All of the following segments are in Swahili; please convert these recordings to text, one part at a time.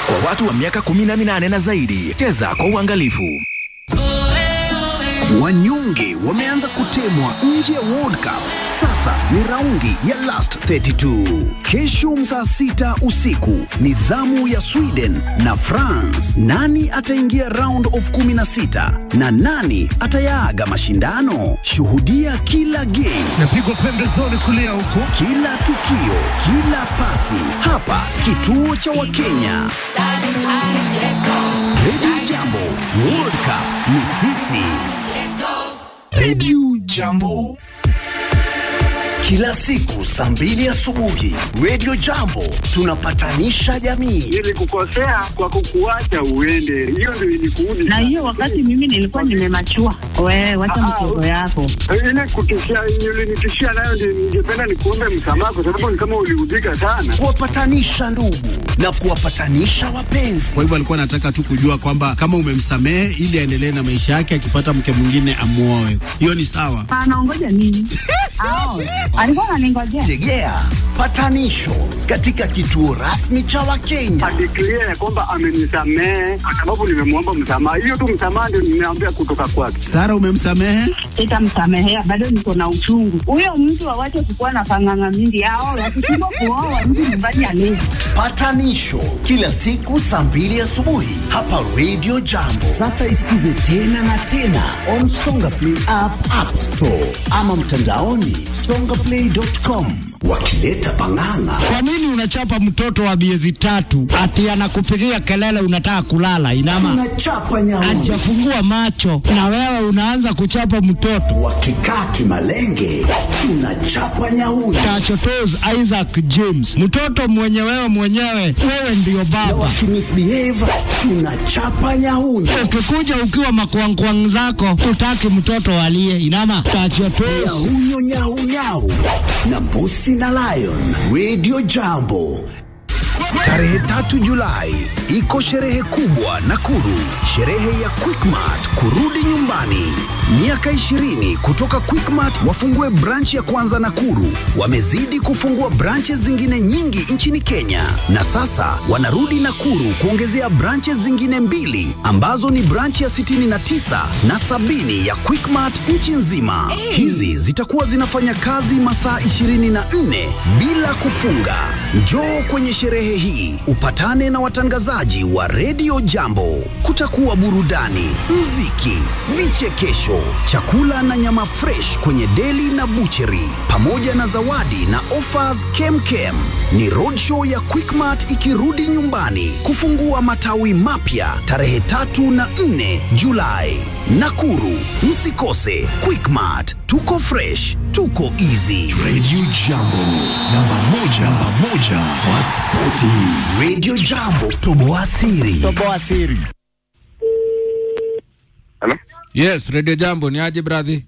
kwa watu wa miaka 18 na zaidi. Cheza kwa uangalifu. Wanyonge wameanza kutemwa nje ya World Cup. Sasa ni raundi ya last 32. Kesho saa sita usiku ni zamu ya Sweden na France. Nani ataingia round of 16 na nani atayaaga mashindano? Shuhudia kila game, napigwa pembezoni kulia huko, kila tukio, kila pasi hapa kituo cha Wakenya. Radio Jambo, World Cup ni sisi. Radio Jambo. Kila siku saa mbili asubuhi Radio Jambo tunapatanisha jamii. Nilikukosea kwa kukuacha uende, hiyo ndio ilikuudi. na hiyo wakati mimi nilikuwa nimemachua. Wewe wacha mtoto yako. ile kutishia, ulinitishia nayo ndio ningependa nikuombe msamaha, kwa sababu ni kama uliudhika sana. Kuwapatanisha ndugu na kuwapatanisha wapenzi. Kwa hivyo alikuwa anataka tu kujua kwamba kama umemsamehe ili aendelee na maisha yake, akipata mke mwingine amuoe. Hiyo ni sawa. Anaongoja nini? Ao, alikuwa ananingojea. Tegea patanisho katika kituo rasmi cha Wakenya. Adeklia ya kwamba amenisamehe kwa sababu nimemwomba msamaha. Hiyo tu msamaha ndio nimeambia kutoka kwake. Sara, umemsamehe? Sitamsamehea, bado niko na uchungu. Huyo mtu awache kukuwa na panganga mingi. Ao, wakishindwa kuoa mtu nyumbani alezi. Patanisho kila siku saa mbili asubuhi hapa Radio Jambo. Sasa isikize tena na tena on Songa Play app, App Store ama mtandaoni songaplay.com wakileta pang'ang'a. Kwa nini unachapa mtoto wa miezi tatu ati anakupigia kelele unataka kulala? Inama Tunachapa nyauni hajafungua macho na wewe unaanza kuchapa mtoto. wakikaa kimalenge, tunachapa nyauni Tachotos Isaac James, mtoto mwenye wewe mwenyewe, wewe ndiyo na baba. wakimisbehave, tunachapa nyauni. Ukikuja ukiwa makwangkwang zako, utaki mtoto alie. Inama tachotos Nyahunyo nyau nyau na mbusi na lion. Radio Jambo. Tarehe tatu Julai iko sherehe kubwa Nakuru, sherehe ya Quickmart kurudi nyumbani. Miaka 20 kutoka Quickmart wafungue branch ya kwanza Nakuru. Wamezidi kufungua branches zingine nyingi nchini Kenya, na sasa wanarudi Nakuru kuongezea branches zingine mbili ambazo ni branch ya 69 na sabini ya Quickmart nchi nzima. Hizi zitakuwa zinafanya kazi masaa 24 bila kufunga. Njoo kwenye sherehe hii upatane na watangazaji wa redio Jambo. Kutakuwa burudani, mziki, vichekesho, chakula na nyama fresh kwenye deli na bucheri, pamoja na zawadi na offers kemkem. Ni roadshow ya Quickmart ikirudi nyumbani kufungua matawi mapya tarehe tatu na nne Julai. Nakuru, msikose Quickmart. Tuko fresh, tuko easy. Radio Jambo, namba moja, namba moja kwa spoti. Radio Jambo, toboa siri. toboa siri. Hello? Yes, Radio Jambo ni aje brother?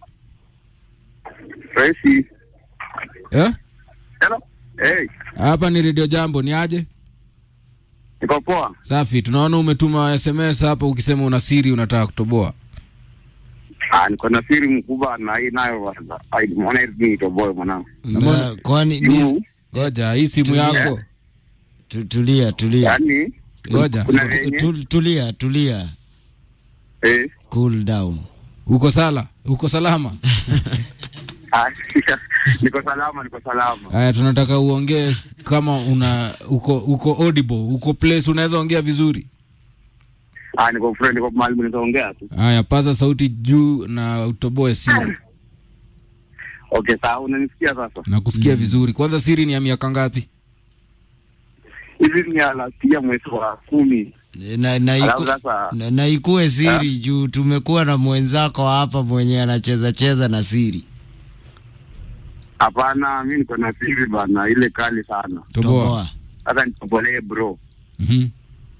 Tracy. Eh? Hello? Hey, Hapa ni Radio Jambo ni aje? niko poa. Safi, tunaona umetuma SMS hapa ukisema una siri unataka kutoboa. Ah, niko na siri mkubwa na hii nayo bwana. Ai, mbona hivi ni toboe mwanangu? Na, kwani Juu, ni, Ngoja, hii simu Tulia. yako. tu- tulia tulia yaani Ngoja. kuna venye Tu- tulia tulia, eh cool down. Uko sala? Uko salama? ah, niko salama, niko salama. Haya, tunataka uongee kama una uko uko audible, uko place unaweza ongea vizuri. Ah, niko friend, niko mahali mnaongea tu. Haya, paza sauti juu na utoboe siri. Okay, sawa, unanisikia sasa? Na kusikia vizuri. Kwanza siri ni ya miaka ngapi? Hivi ni alasia mwezi wa kumi. na, na, Alafu iku, sasa na, na ikuwe siri juu tumekuwa na mwenzako hapa mwenye anacheza cheza na siri. hapana, mi niko na siri bana, ile kali sana. Toboa. Sasa nitobolee bro. Mhm.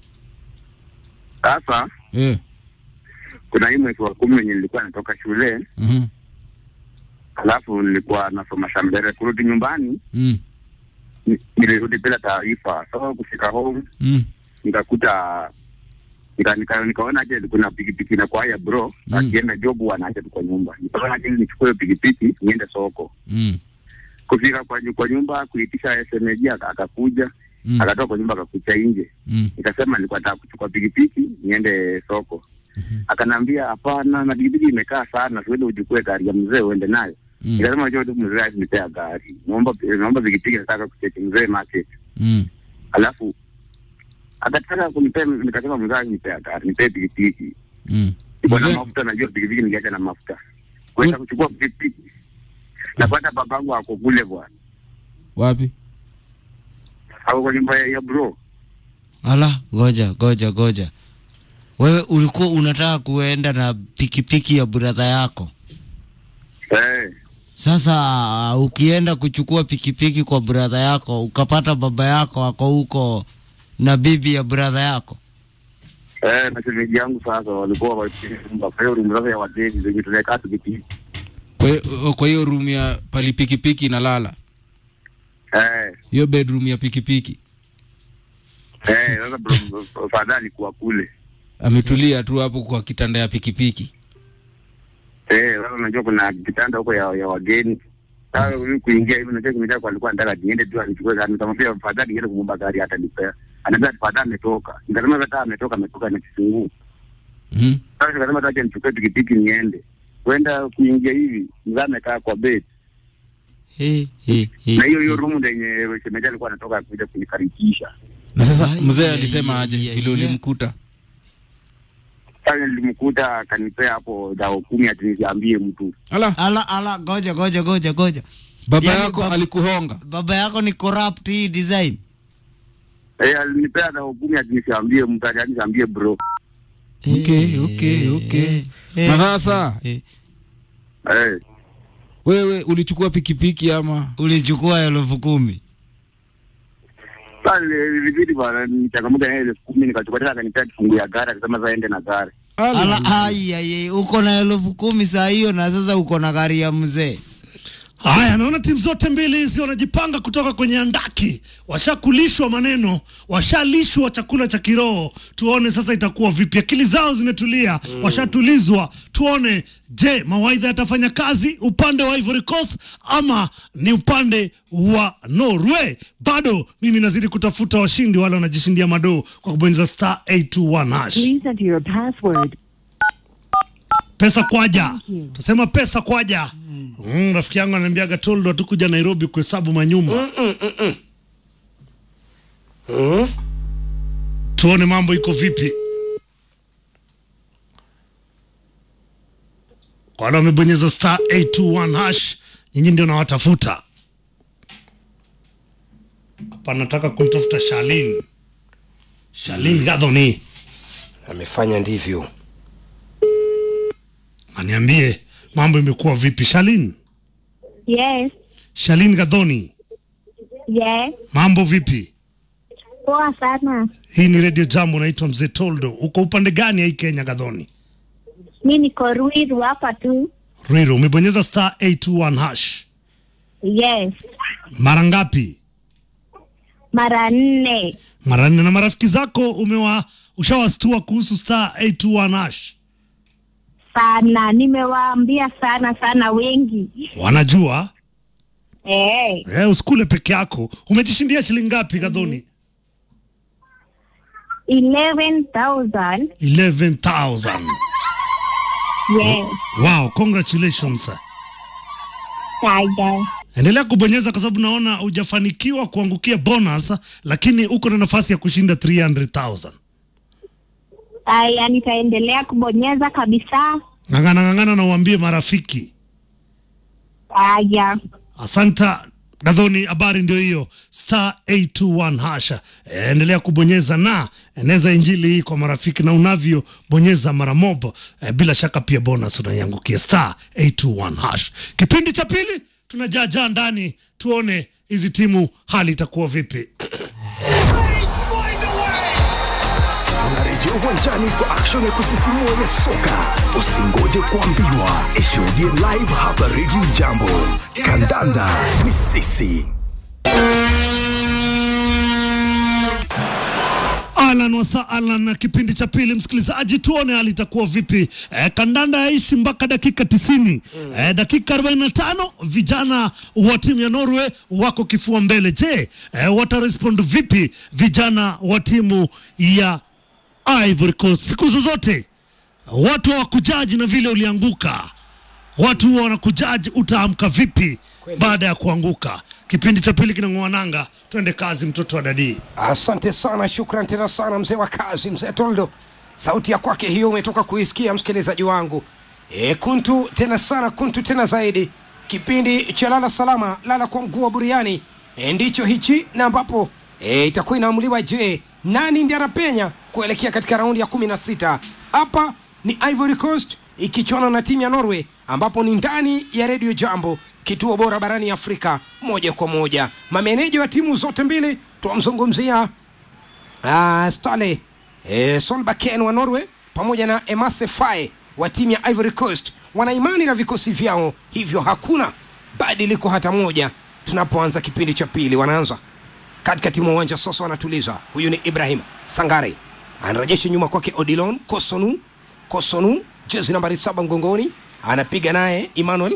Sasa Eh. kuna hii mwezi wa kumi wenye nilikuwa natoka shule, Mhm. alafu nilikuwa nasoma Shambere. Kurudi nyumbani Mm. ni- nilirudi bila taarifa. So kufika home Mm. nikakuta nika, nika, nikaona aje kuna pikipiki na kwa ya bro Mm. akienda job wanaacha tu kwa nyumba. Nikaona aje nichukue hiyo pikipiki niende soko. Mm. Kufika kwa, nyu- kwa nyumba kuitisha SMG aka- akakuja Mm. akatoka kwa nyumba akakucha nje Mm. nikasema nilikuwa nataka kuchukua pikipiki niende soko akanaambia hapana na pikipiki imekaa sana siwende uchukue gari ya mzee uende nayo Mm. nikasema najua tu mzee akinipea gari naomba naomba pikipiki nataka kucheki mzee market Mm. alafu akataka kunipea nikasema mzee akinipea gari nipee pikipiki Mm. iko na Mzee- mafuta najua pikipiki ningeacha na mafuta kwenda kuchukua pikipiki napata babangu ako kule bwana Wapi? ako kwa nyumba ya, ya bro Ala, goja goja goja, wewe ulikuwa unataka kuenda na pikipiki ya brother yako. eh Sasa uh, ukienda kuchukua pikipiki kwa brother yako ukapata baba yako ako huko na bibi ya brother yako. eh na shemeji yangu sasa walikuwa wakinyumba kwa hiyo room sasa ya wageni zenye tunakaa tukipiki Kwa hiyo- kwa hiyo room ya pali pikipiki inalala. eh Hiyo bedroom ya pikipiki. eh sasa bro fadhali alikuwa kule Ametulia tu hapo kwa kitanda ya pikipiki. eh sasa unajua kuna kitanda huko ya, ya wageni sasa mimi kuingia hivi najua kimejaa kwa alikuwa anataka niende tu anichukue gari nikamwambia fadhali niende kumwomba gari hata nipea anaambia fadhali ametoka nikasema hata ametoka ametoka na kifunguu Mhm. sasa nikasema tacha nichukue pikipiki niende kwenda kuingia hivi mzee amekaa kwa bed He, he, he. na hiyo hiyo room yenye shemeji alikuwa anatoka kuja kunikaribisha Na sasa Ai, mzee ai, alisema ai, aje ai, vile ai. ulimkuta? sasa nilimkuta akanipea hapo dao kumi ati nisiambie mtu Ala, Ala ala, goja goja goja goja, baba Yaani yako baba- alikuhonga. baba yako ni corrupt hii design. eh alinipea dao kumi ati nisiambie mtu ati nisiambie bro Okay, okay, okay. Eh, Na sasa eh, eh wewe ulichukua pikipiki ama? ulichukua elfu kumi sasa ilibidi bwana nichangamuka na elfu kumi nikachukua tena akanipea kifungu ya gari akasema sasa ende na gari ala, ai, ai, ai, uko na elfu kumi saa hiyo na sasa uko na gari ya mzee. Haya, naona timu zote mbili hizi wanajipanga kutoka kwenye andaki, washakulishwa maneno, washalishwa chakula cha kiroho. Tuone sasa itakuwa vipi. Akili zao zimetulia, washatulizwa. Tuone, je, mawaidha yatafanya kazi upande wa Ivory Coast ama ni upande wa Norway? Bado mimi nazidi kutafuta washindi wale wanajishindia madoo kwa kubonyeza star 821 hash. Please enter your password. pesa kwaja tusema pesa kwaja mm, rafiki yangu ananiambiaga toldo hatukuja nairobi kuhesabu manyumba tuone mambo iko vipi kwa wale wamebonyeza star 821 hash nyinyi ndio nawatafuta hapa nataka kumtafuta shalin shalin gadhoni amefanya ndivyo aniambie mambo imekuwa vipi shalin Yes, shalin gadhoni yes. mambo vipi Poa sana. hii ni redio jambo naitwa mzee toldo uko upande gani ya hii kenya gadhoni Mi niko Ruiru hapa tu. riro umebonyeza star 821 hash Yes, mara ngapi mara nne. mara nne na marafiki zako umewa ushawastua kuhusu star 821 hash Sana, nimewaambia sana sana wengi. wanajua Eh, eh, usikule peke yako umejishindia shilingi ngapi gadhoni 11,000. 11000 Yes. wow congratulations Saja. endelea kubonyeza kwa sababu naona hujafanikiwa kuangukia bonus lakini uko na nafasi ya kushinda 300000 Aya, nitaendelea kubonyeza kabisa. ng'ang'ana ng'ang'ana na uambie marafiki Aya. asanta gadhoni habari ndio hiyo star 821 hasha e, endelea kubonyeza na eneza injili hii kwa marafiki na unavyobonyeza mara mobo e, bila shaka pia bonus unaiangukia star 821 hash kipindi cha pili tunajaajaa ndani tuone hizi timu hali itakuwa vipi Tunarejea uwanjani kwa action ya kusisimua ya soka. Usingoje kuambiwa, ishuhudie live hapa Radio Jambo. Kandanda ni sisi. Alan wasa Alan na kipindi cha pili, msikilizaji, tuone hali itakuwa vipi. E, kandanda yaishi mpaka dakika tisini. E, dakika 45 vijana wa timu ya Norway wako kifua mbele. Je, e, watarespond vipi vijana wa timu ya Ivory Coast? Siku zozote watu hawakujaji na vile ulianguka, watu huwa wanakujaji utaamka vipi baada ya kuanguka. Kipindi cha pili kinang'oa nanga, twende kazi, mtoto wa dadii. Asante sana, shukran tena sana mzee wa kazi, mzee Toldo. Sauti ya kwake hiyo umetoka kuisikia msikilizaji wangu. E, kuntu tena sana, kuntu tena zaidi. Kipindi cha lala salama, lala kwa mguu wa buriani e, ndicho hichi na ambapo e, itakuwa inaamuliwa, je, nani ndiye anapenya kuelekea katika raundi ya kumi na sita. Hapa ni Ivory Coast ikichuana na timu ya Norway, ambapo ni ndani ya redio Jambo, kituo bora barani Afrika, moja kwa moja. Mameneja wa timu zote mbili tuwamzungumzia uh, Stale eh, Solbakken wa Norway pamoja na Emase Faye wa timu ya Ivory Coast wana imani na vikosi vyao, hivyo hakuna badiliko hata moja. Tunapoanza kipindi cha pili, wanaanza katikati mwa uwanja sasa, wanatuliza. Huyu ni Ibrahim Sangare, anarejesha nyuma kwake Odilon Kosonu. Kosonu jezi nambari saba mgongoni, anapiga naye Emmanuel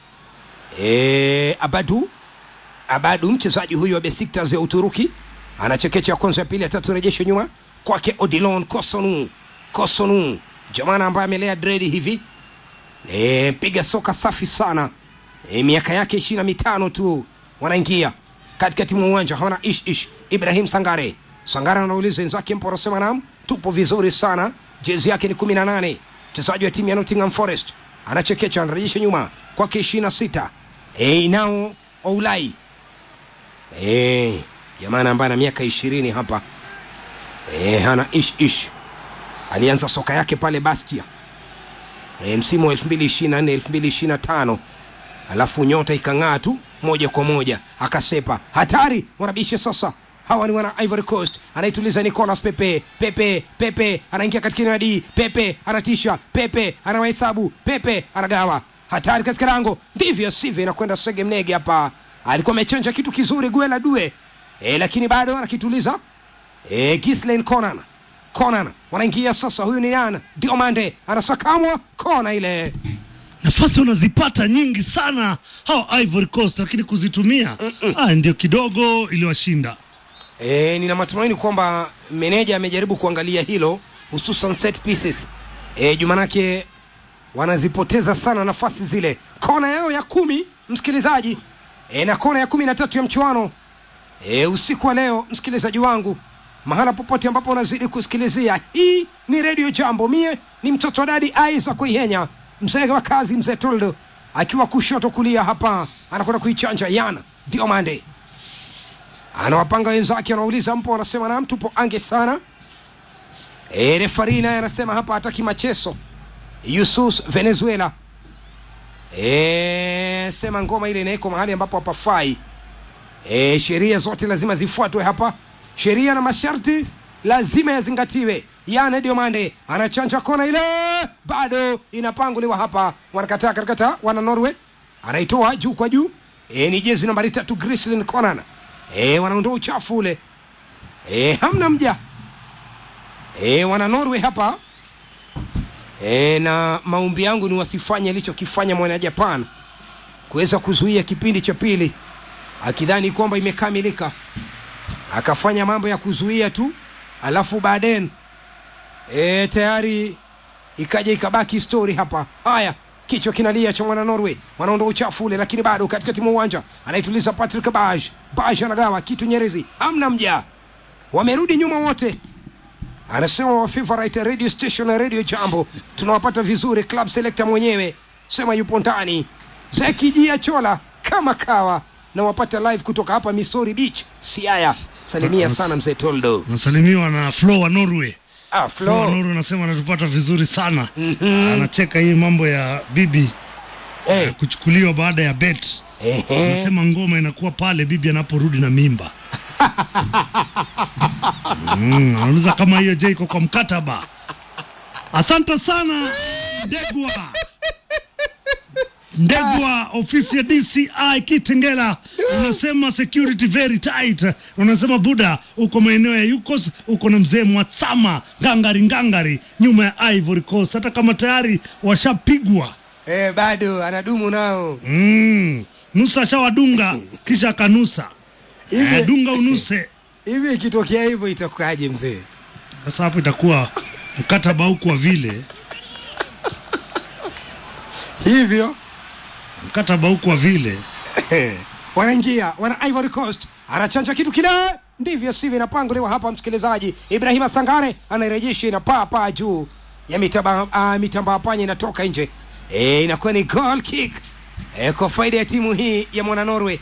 e, Abadu Abadu, mchezaji huyu wa Besiktas ya Uturuki, anachekecha ya kwanza, ya pili, ya tatu, rejesho nyuma kwake Odilon Kosonu. Kosonu jamana ambaye amelea dredi hivi e, piga soka safi sana e, miaka yake ishirini na mitano tu, wanaingia katikati mwa uwanja hawana ish ish. Ibrahim Sangare, Sangare anauliza wenzake, mpo? Anasema naam, tupo vizuri sana. Jezi yake ni kumi na nane, mchezaji wa timu ya Nottingham Forest, anachekecha, anarejesha nyuma kwake ishirini na sita e, nao Oulai e, jamana ambaye ana miaka ishirini hapa e, hana ish ish alianza soka yake pale Bastia e, msimu wa 2024 2025, alafu nyota ikang'aa tu moja kwa moja akasepa. Hatari wanabisha sasa, hawa ni wana Ivory Coast. Anaituliza Nicolas Pepe, Pepe, Pepe anaingia katika nadi, Pepe anatisha, Pepe anawahesabu, Pepe anagawa. Hatari katika lango, ndivyo sivyo, inakwenda sege mnege hapa. Alikuwa amechanja kitu kizuri Guela Due e, lakini bado anakituliza e, Ghislaine Conan Conan wanaingia sasa. Huyu ni nani? Diomande anasakamwa kona ile. nafasi unazipata nyingi sana hao Ivory Coast, lakini kuzitumia ah, ndio kidogo iliwashinda. E, nina matumaini kwamba meneja amejaribu kuangalia hilo hususan set pieces. E, jumanake wanazipoteza sana nafasi zile. Kona yao ya kumi msikilizaji, e, na kona ya kumi na tatu ya mchuano e, usiku wa leo msikilizaji wangu mahala popote ambapo unazidi kusikilizia hii ni redio jambo mie ni mtoto wa dadi aiza kuihenya mzee wa kazi mzee toldo akiwa kushoto kulia hapa anakwenda kuichanja yana diomande anawapanga wenzake anauliza mpo anasema nam tupo ange sana e, refari naye anasema hapa hataki macheso yusus venezuela e, sema ngoma ile inaeko mahali ambapo hapafai e, sheria zote lazima zifuatwe hapa sheria na masharti lazima yazingatiwe. Yana Diomande anachanja kona ile, bado inapanguliwa hapa, wanakataa katakata, wana Norway anaitoa juu kwa juu. E, ni jezi nambari tatu Grislin Conan. E, wanaondoa uchafu ule. E, hamna mja. E, wana Norway hapa e, na maombi yangu ni wasifanye alichokifanya mwana Japan kuweza kuzuia kipindi cha pili akidhani kwamba imekamilika akafanya mambo ya kuzuia tu, alafu baadaye e, tayari ikaja ikabaki story hapa. Haya, kichwa kinalia cha mwana Norway, wanaondoa uchafu ule, lakini bado katikati mwa uwanja anaituliza Patrick Baj. Baj anagawa kitu Nyerezi, hamna mja, wamerudi nyuma wote. Anasema wa favorite radio station na radio Jambo tunawapata vizuri. Club selector mwenyewe sema yupo ndani, Zeki Jia Chola kama kawa na wapata live kutoka hapa Misori Beach, Siaya. Salimia sana mzee Toldo. Nasalimiwa na Flo wa Norway. Ah, Flo wa Flo. Norway anasema anatupata vizuri sana. Anacheka hii mambo ya bibi Eh, kuchukuliwa baada ya bet. ehe. Anasema ngoma inakuwa pale bibi anaporudi na mimba. Mm, anauliza kama hiyo je iko kwa mkataba. Asante sana Degwa. Ndegwa, ofisi ya DCI Kitengela, unasema security very tight. Unasema Buda, uko maeneo ya Yukos, uko na mzee Mwatsama ngangari ngangari, nyuma ya Ivory Coast, hata kama tayari washapigwa. Eh, bado anadumu nao. Mm. Nusa shawadunga kisha akanusa. Hivi- Eh, dunga unuse. Hivi ikitokea hivyo itakuwaje mzee? Sasa hapo itakuwa mkataba huku wa vile Hivyo mkataba huku wa vile wanaingia wana Ivory Coast, anachanja kitu kile, ndivyo sivyo inapanguliwa hapa. Msikilizaji, Ibrahima Sangare anairejesha ina paa paa juu ya mitamba uh, mitamba panya inatoka nje e, inakuwa ni goal kick e, kwa faida ya timu hii ya mwana Norway.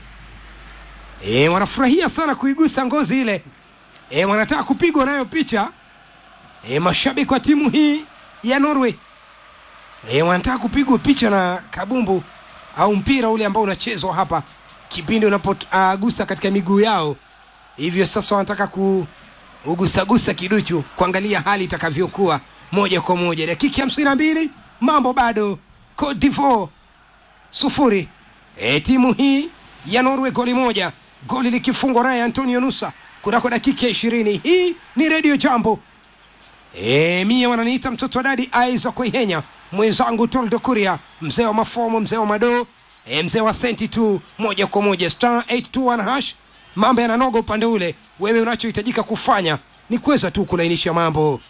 E, wanafurahia sana kuigusa ngozi ile e, wanataka kupigwa nayo picha e, mashabiki wa timu hii ya Norway e, wanataka kupigwa picha na kabumbu au mpira ule ambao unachezwa hapa kipindi unapogusa uh, katika miguu yao. Hivyo sasa wanataka kuugusagusa kiduchu kuangalia hali itakavyokuwa moja kwa moja. Dakika hamsini na mbili mambo bado, Cote d'Ivoire sufuri. E, timu hii ya Norway goli moja, goli likifungwa naye Antonio Nusa kunako dakika ya ishirini. Hii ni Radio Jambo. E, mie wananiita mtoto wa dadi Isaac Koihenya, mwenzangu Toldo Kuria, mzee wa mafomo, mzee wa madoo, e, mzee wa senti tu, moja kwa moja star 821 hash. Mambo yananoga upande ule, wewe unachohitajika kufanya ni kuweza tu kulainisha mambo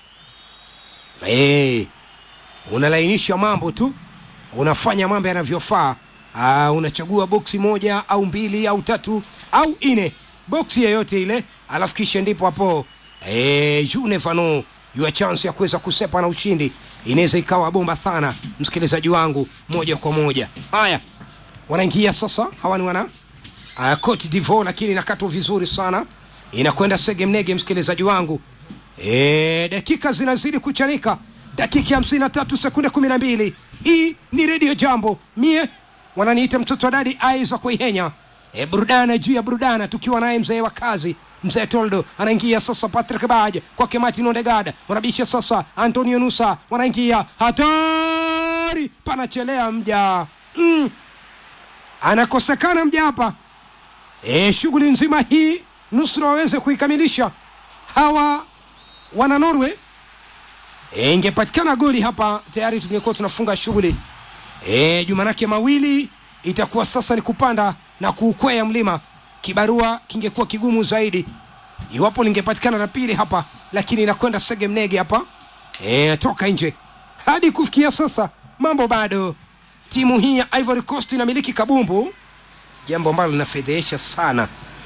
e, unalainisha mambo tu, unafanya mambo yanavyofaa. Ah, unachagua boksi moja au mbili au tatu au ine, boksi yoyote ile, alafu kisha ndipo hapo eh, you never know your chance ya kuweza kusepa na ushindi inaweza ikawa bomba sana, msikilizaji wangu, moja kwa moja. Haya, wanaingia sasa, hawa ni wana uh, Cote d'Ivoire, lakini inakatwa vizuri sana, inakwenda sege mnege, msikilizaji wangu. E, dakika zinazidi kuchanika, dakika hamsini na tatu sekunde kumi na mbili. Hii ni redio Jambo, mie wananiita mtoto wa dadi Isaac Koihenya. E, burudana juu ya burudana, tukiwa naye mzee wa kazi mzee Toldo anaingia sasa, Patrick Baje kwake Martin Odegaard, wanabisha sasa, Antonio Nusa wanaingia, hatari, panachelea mja mm. anakosekana mja hapa e, shughuli nzima hii nusura waweze kuikamilisha hawa wana Norway. E, ingepatikana goli hapa tayari tungekuwa tunafunga shughuli e, jumanake mawili itakuwa sasa ni kupanda na kuukwea mlima. Kibarua kingekuwa kigumu zaidi iwapo lingepatikana la pili hapa, lakini inakwenda sege mnege hapa e, toka nje. Hadi kufikia sasa mambo bado, timu hii ya Ivory Coast inamiliki kabumbu, jambo ambalo linafedhehesha sana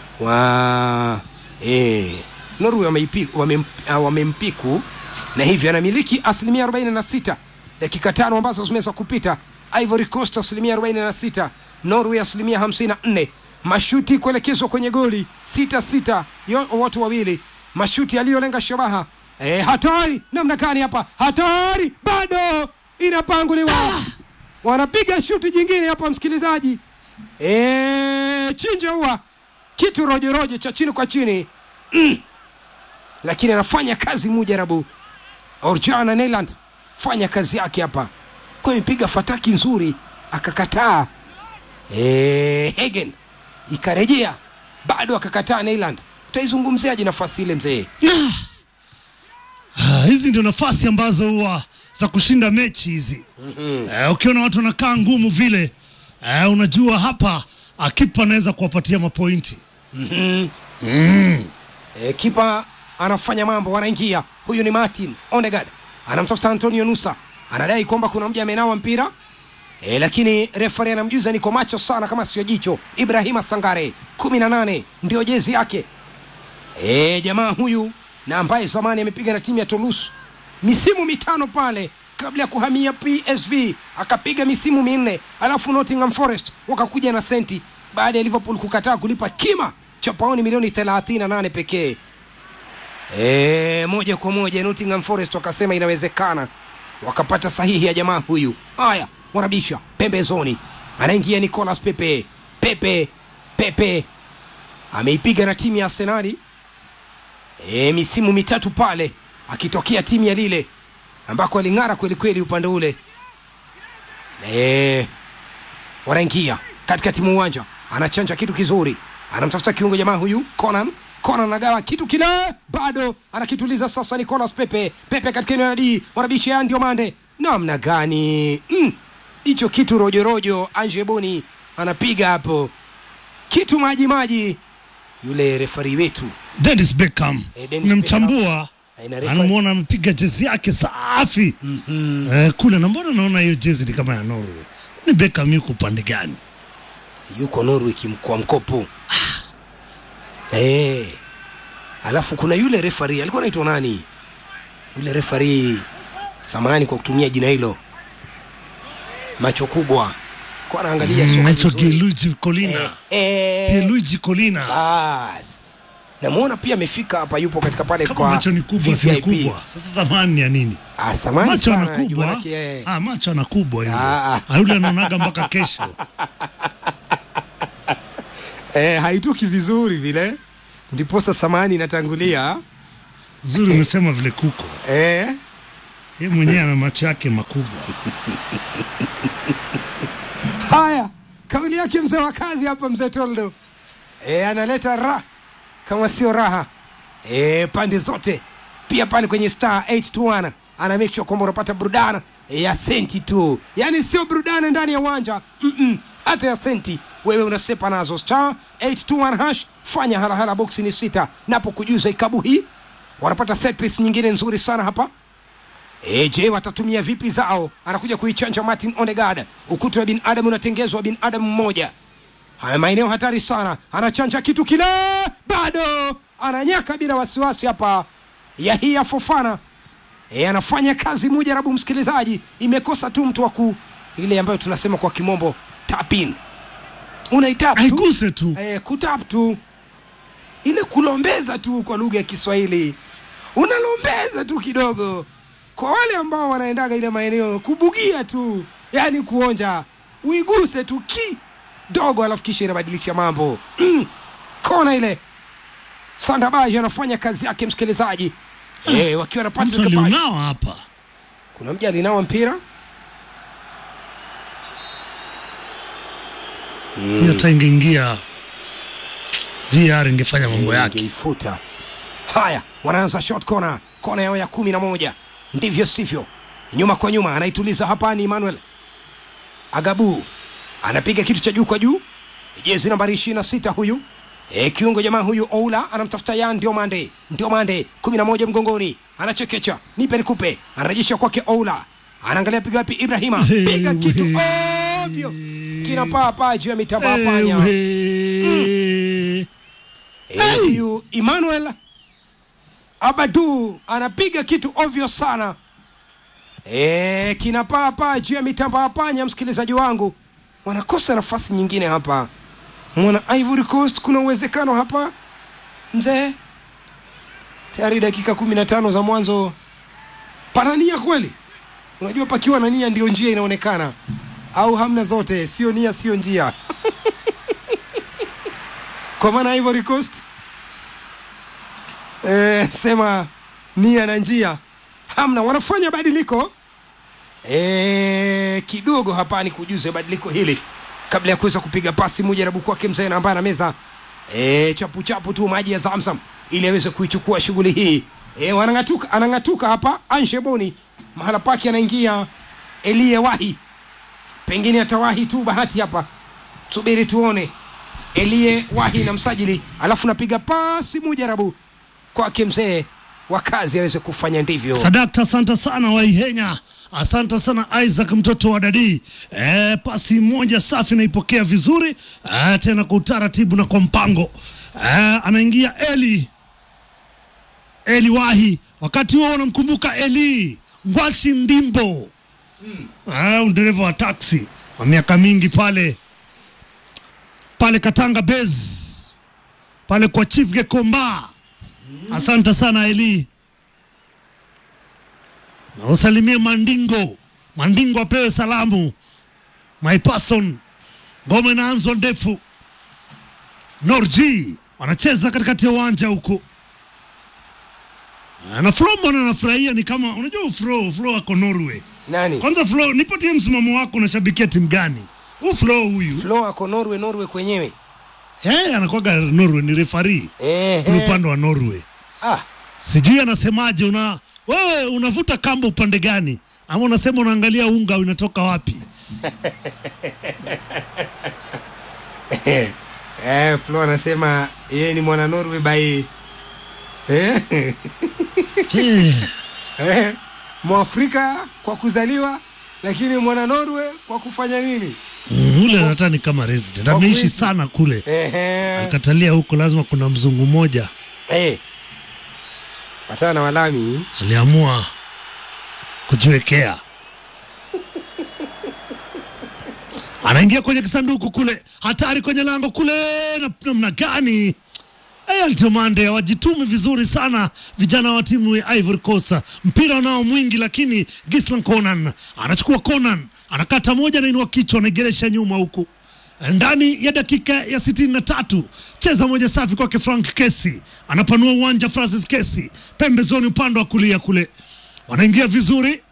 wa e, Norway wameipi- wamem- ah, wamempiku na hivyo anamiliki asilimia 46 dakika tano ambazo zimeweza kupita. Ivory Coast asilimia 46, Norway asilimia 54. Mashuti kuelekezwa kwenye goli sita sita, yo- watu wawili, mashuti yaliyolenga shabaha. E, hatari namna gani hapa, hatari bado inapanguliwa, wanapiga shuti jingine hapa, msikilizaji. E, chinja huwa kitu rojorojo cha chini kwa chini mm. Lakini anafanya kazi mujarabu Orjana Neyland fanya kazi yake hapa, kwa imepiga fataki nzuri akakataa. E, Hagen ikarejea bado akakataa Neyland. Utaizungumziaje nafasi ile mzee? Ah, hizi ndio nafasi ambazo huwa za kushinda mechi hizi. Eh, ukiona watu wanakaa ngumu vile eh, unajua hapa akipa anaweza kuwapatia mapointi. Mhm. Mm. E, kipa anafanya mambo, wanaingia. Huyu ni Martin Odegaard, anamtafuta Antonio Nusa, anadai kwamba kuna mja amenawa mpira e, lakini refari anamjuza niko macho sana kama sio jicho. Ibrahima Sangare kumi na nane ndio jezi yake. E, jamaa huyu na ambaye zamani amepiga na timu ya Toulouse misimu mitano pale kabla ya kuhamia PSV akapiga misimu minne, alafu Nottingham Forest wakakuja na senti baada ya Liverpool kukataa kulipa kima cha pauni milioni 38 pekee. E, moja kwa moja Nottingham Forest wakasema inawezekana, wakapata sahihi ya jamaa huyu. Haya, wanabisha pembezoni, anaingia Nicolas Pepe. Pepe Pepe ameipiga na timu ya Arsenali e, misimu mitatu pale akitokea timu ya Lille ambako aling'ara kweli kweli upande ule e, wanaingia katikati mwa uwanja anachanja kitu kizuri anamtafuta kiungo jamaa huyu conan conan anagawa kitu kile bado anakituliza sasa nicolas pepe pepe katika eneo la d mwanabisha ndio mande namna gani Mm. hicho kitu rojorojo anje boni anapiga hapo kitu maji maji yule refari wetu Dennis Beckham Eh, Dennis nimemchambua Eh, na refa- anamwona amepiga jezi yake safi eh, kule na mbona naona hiyo jezi ni kama ya Norway ni Beckham yuko upande gani yuko Norway kimkoa mkopo eh. Alafu kuna yule refari alikuwa anaitwa nani? Yule refari samani kwa kutumia jina hilo, macho kubwa, kwa anaangalia soka naitwa vizuri. Gianluigi Colina Eh, Gianluigi Colina bas namuona pia amefika hapa, yupo katika pale kama kwa macho ni kubwa si VVIP. kubwa sasa zamani ya nini Ah, samani macho sana, anakubwa Jumanake, eh. ah, macho anakubwa yule Ah. Ah, yule anaonaga mpaka kesho eh, haitoki vizuri vile, ndiposa samani inatangulia zuri umesema vile kuko eh. ye mwenyewe ana macho yake makubwa Haya, kauli yake mzee wa kazi hapa, mzee Toldo e, analeta raha kama sio raha e, pande zote. Pia pale kwenye star 821 ana make sure kwamba unapata burudana e, ya senti tu, yaani sio burudana ndani ya uwanja Mm-mm. hata ya senti wewe unasepa nazo star 821 hash. Fanya halahala, boksi ni sita, napo kujuza ikabu hii wanapata set piece nyingine nzuri sana hapa E, je, watatumia vipi zao? Anakuja kuichanja Martin Odegaard. Ukuta wa binadamu unatengezwa binadamu mmoja. Haya maeneo hatari sana, anachanja kitu kile, bado ananyaka bila wasiwasi hapa. Yahia Fofana e, anafanya kazi mujarabu, msikilizaji, imekosa tu mtu wa ku ile ambayo tunasema kwa kimombo tap in, unaitap tu aiguse tu e, kutap tu ile kulombeza tu kwa lugha ya Kiswahili, unalombeza tu kidogo. Kwa wale ambao wanaendaga ile maeneo kubugia tu, yani kuonja, uiguse tu kidogo, alafu kisha inabadilisha mambo mm. Kona ile Sandabaji anafanya kazi yake, msikilizaji eh, wakiwa na mtu Patrick Bash. aliunawa hapa Kuna mja alinawa mpira hiyo hata ingeingia VR ingefanya mambo yake ingeifuta. Haya, wanaanza short corner, kona yao ya kumi na moja. Ndivyo sivyo, nyuma kwa nyuma, anaituliza hapa. Ni Emmanuel Agabu anapiga kitu cha juu kwa juu, jezi nambari ishirini na sita huyu e, kiungo jamaa huyu Oula anamtafuta Yan Diomande, Diomande kumi na moja mgongoni, anachekecha, nipe nikupe, anarejesha kwake Oula, anaangalia piga wapi, Ibrahima piga kitu ovyo, kinapaa paa juu ya mitamba ya panya. Ewe. Eh, huyu Emmanuel Abadu anapiga kitu ovyo sana e, kinapaa paa juu ya mitamba ya panya. Msikilizaji wangu, wanakosa nafasi nyingine hapa. Mwana Ivory Coast, kuna uwezekano hapa mzee, tayari dakika kumi na tano za mwanzo, pana nia kweli? Unajua, pakiwa na nia ndio njia inaonekana, au hamna zote, sio nia, sio njia kwa maana Ivory Coast eh, sema nia na njia hamna, wanafanya badiliko eh, kidogo hapa. Ni kujuze badiliko hili kabla ya kuweza kupiga pasi mujarabu kwake mzee na ambaye ana meza eh, chapu chapu tu maji ya Zamzam ili aweze kuichukua shughuli hii eh, wanang'atuka, anang'atuka hapa Anshe Boni mahala pake anaingia Elie Wahi, pengine atawahi tu bahati hapa, subiri tuone Elie Wahi na msajili, alafu napiga pasi mujarabu kwake mzee wa kazi aweze kufanya ndivyo. Sadakta, asante sana Waihenya, asante sana Isaac mtoto wa Dadi. E, pasi moja safi naipokea vizuri e, tena kwa utaratibu na kwa mpango e, anaingia Eli Eli Wahi, wakati huo unamkumbuka Eli Ngwashi Ndimbo mm. dereva wa taksi wa miaka mingi pale pale Katanga Bez pale kwa Chief Gekomba. Asante sana Eli na usalimie Mandingo. Mandingo apewe salamu. My person, ngoma inaanzwa ndefu. Norji wanacheza katikati ya uwanja huko na Flo, mbona anafurahia? Ni kama unajua Flo, Flo ako Norway. Nani? Kwanza Flo, nipatie msimamo wako, unashabikia timu gani? Huu Flo huyu Flo ako Norway, Norway kwenyewe. eh, anakuwaga Norway, ni refari Eh, kule eh. upande wa Norway. Ah, Sijui anasemaje, una wewe unavuta kamba upande gani, ama unasema unaangalia unga unatoka wapi? eh, Flo anasema yeye ni mwana Norway by eh, Eh, eh, Mwafrika kwa kuzaliwa lakini mwana Norway kwa kufanya nini? mm, ule hata ni kama resident, Kwa ameishi kuishi. sana kule, Ehe. alikatalia huko, lazima kuna mzungu mmoja Eh. Patana na walami. aliamua kujiwekea. Anaingia kwenye kisanduku kule, hatari kwenye lango kule, na- namna gani? Eh, Altomande hawajitumi vizuri sana vijana wa timu ya Ivory Coast. Mpira unao mwingi, lakini Gislan Conan anachukua Conan, anakata moja, anainua kichwa, anaigeresha nyuma huku ndani ya dakika ya sitini na tatu cheza moja safi kwake Frank Kesi, anapanua uwanja Francis Kesi pembezoni upande wa kulia kule, wanaingia vizuri